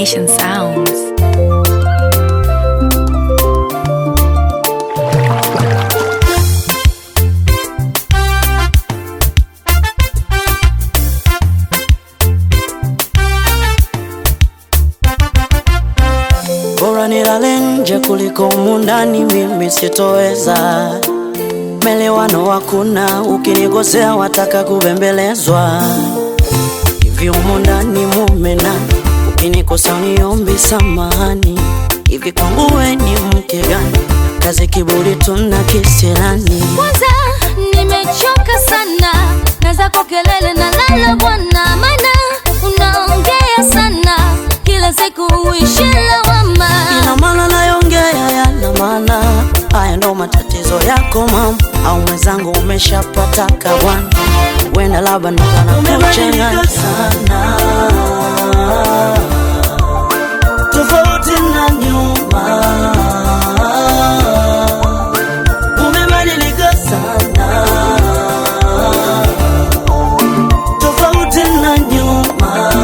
Nation Sounds. Bora nilale nje kuliko humu ndani, mimi sitoweza. Melewano hakuna, ukinikosea wataka kubembelezwa. Hivi humu ndani mume nani? Ukinikosa uniombi samahani. Hivi kwangu we ni mke gani? Kazi kiburi tuna kisirani. Kwanza nimechoka sana na zako kelele na lala bwana, maana unaongea sana kila siku uishi lawama. Ina maana nayongea yana maana, haya ndo matatizo yako mama, au mwenzangu umeshapata kawana, wenda labda ndo anakuchanganya sana, tofauti na nyuma, umebadilika sana, tofauti na nyuma.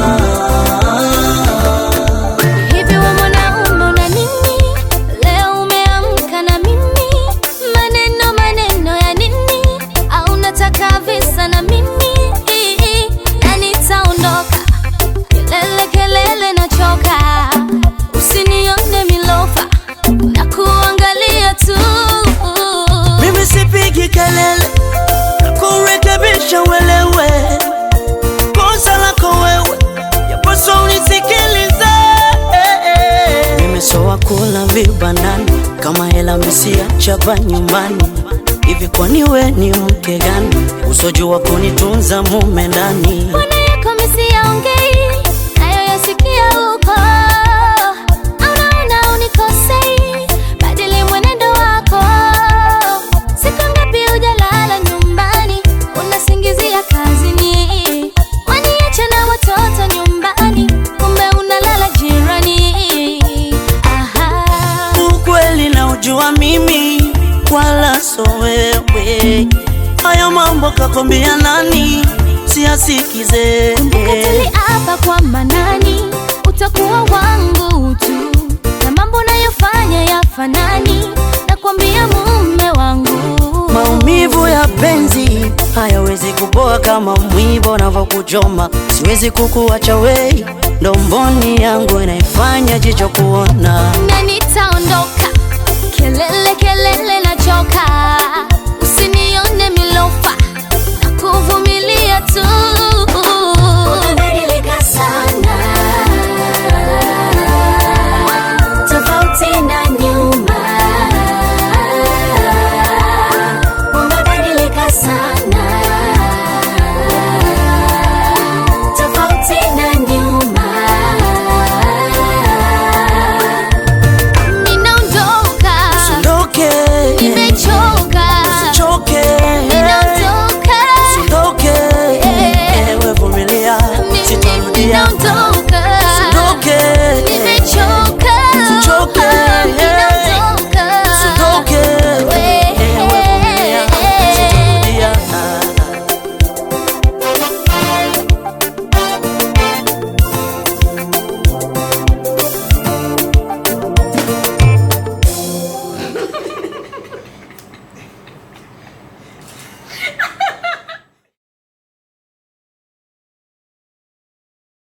Hivi we mwanaume una nini? Leo umeamka na mimi, maneno maneno ya nini? Au unataka visa na mimi? Na nitaondoka, kelele kelele nachoka, usinione milofa na kuangalia tu. Mimi sipigi kelele kurekebisha uelewe kosa lako wewe, yapaswa unisikilize. Mimi so wakula vibandani kama hela misiachapa nyumbani. Hivi kwani we ni mke gani usojua kunitunza mume ndani? Mbona yako misiyaongei nayo yasikia huko? Au naona unikosei? Badili mwenendo wako. Siku ngapi hujalala nyumbani, unasingizia kazini, waniacha na watoto nyumbani, kumbe unalala jirani. Aha. Ukweli na ujua mimi wala so wewe, haya mambo kakwambia nani? Siyasikize Kumbuka tuliapa kwa manani, utakuwa wangu tu, na mambo nayofanya yafanani, nakwambia mume wangu. Maumivu ya penzi hayawezi kupoa kama mwiba unavyokuchoma. Siwezi kukuacha wei, ndo mboni yangu inaifanya jicho kuona. na nitaondoka, kelele kelele nachoka,